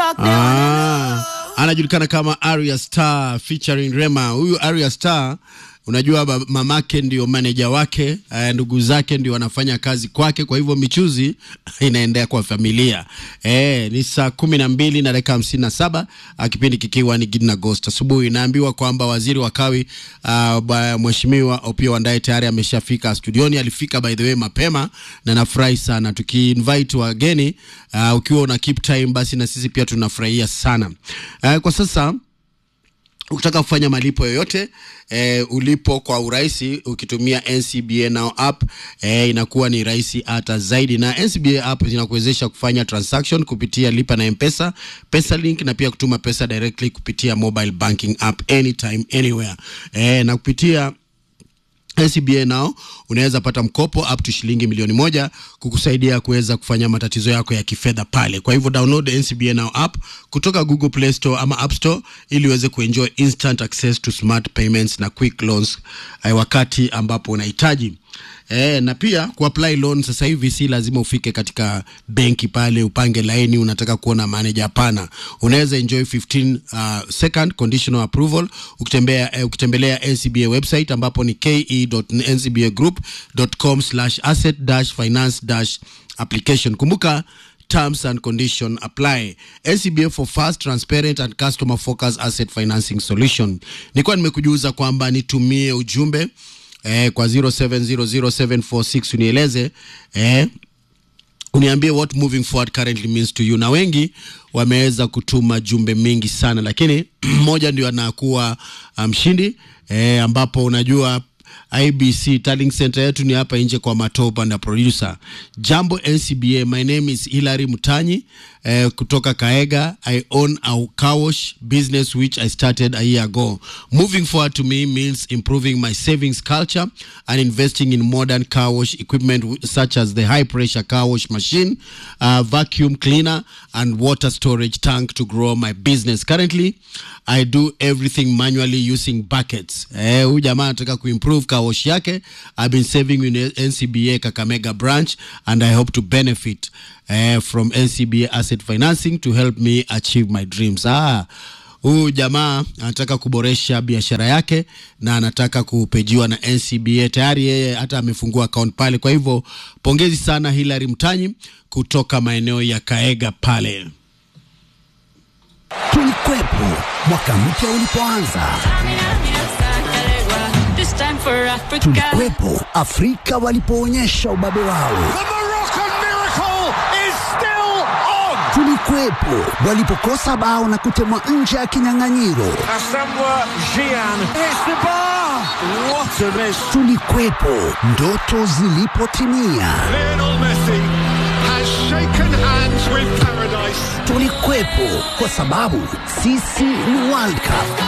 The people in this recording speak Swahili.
talk, they wanna Ah, anajulikana kama Arya Star featuring Rema. Huyu Arya Star unajua ba- mamake ndio maneja wake, eh, ndugu zake ndio wanafanya kazi kwake, kwa hivyo michuzi inaendea kwa familia. Eh, ni saa kumi na mbili na dakika hamsini na saba ah, kipindi kikiwa ni Gidna Ghost asubuhi. Inaambiwa kwamba waziri wa kawi uh, ba- mheshimiwa Opiyo Wandayi tayari ameshafika studioni. Alifika by the way mapema na nafurahi sana tukiinvite wageni uh, ukiwa una keep time, basi na sisi pia tunafurahia sana uh, kwa sasa ukitaka kufanya malipo yoyote eh, ulipo kwa urahisi ukitumia NCBA Now app eh, inakuwa ni rahisi hata zaidi, na NCBA app inakuwezesha kufanya transaction kupitia lipa na Mpesa, pesa link na pia kutuma pesa directly kupitia mobile banking app anytime anywhere eh, na kupitia NCBA nao unaweza pata mkopo up to shilingi milioni moja kukusaidia kuweza kufanya matatizo yako ya kifedha pale. Kwa hivyo download NCBA Now app kutoka Google Play Store ama App Store ili uweze kuenjoy instant access to smart payments na quick loans eh, wakati ambapo unahitaji. E, na pia kuapply loan sasa hivi si lazima ufike katika benki pale upange laini unataka kuona manager. Hapana, unaweza enjoy 15 uh, second conditional approval ukitembea, eh, ukitembelea NCBA website ambapo ni ke.ncbagroup.com slash asset dash finance dash application. Kumbuka terms and condition apply. NCBA for fast, transparent and customer focused asset financing solution. Nilikuwa nimekujuza kwamba nitumie ujumbe eh, kwa 07007446 unieleze eh, uniambie what moving forward currently means to you, na wengi wameweza kutuma jumbe mingi sana, lakini mmoja ndio anakuwa mshindi um, eh, ambapo unajua IBC Tallying Center yetu ni hapa nje kwa Matoba na producer. Jambo NCBA, my name is Hilary Mutanyi eh, kutoka Kaega. I own a car wash business which I started a year ago. Moving forward to me means improving my savings culture and investing in modern car wash equipment w- such as the high pressure car wash machine, uh, vacuum cleaner and water storage tank to grow my business. Currently, I do everything manually using buckets. Eh, huyu jamaa anataka kuimprove car wash yake. I've been saving in NCBA Kakamega branch and I hope to benefit eh, from NCBA asset financing to help me achieve my dreams. Ah, huyu jamaa anataka kuboresha biashara yake na anataka kupejiwa na NCBA. Tayari yeye hata amefungua account pale. Kwa hivyo pongezi sana Hilary Mtanyi kutoka maeneo ya Kaega pale. Tulikwepo mwaka mpya ulipoanza, This time for Africa. tulikwepo Afrika walipoonyesha ubabe wao, The Moroccan miracle is still on. tulikwepo walipokosa bao na kutemwa nje ya kinyang'anyiro, Asamoah Gyan hits the bar. What a miss. tulikwepo ndoto zilipotimia, Lionel Messi has shaken hands with paradise. tulikwepo kwa sababu sisi ni World Cup.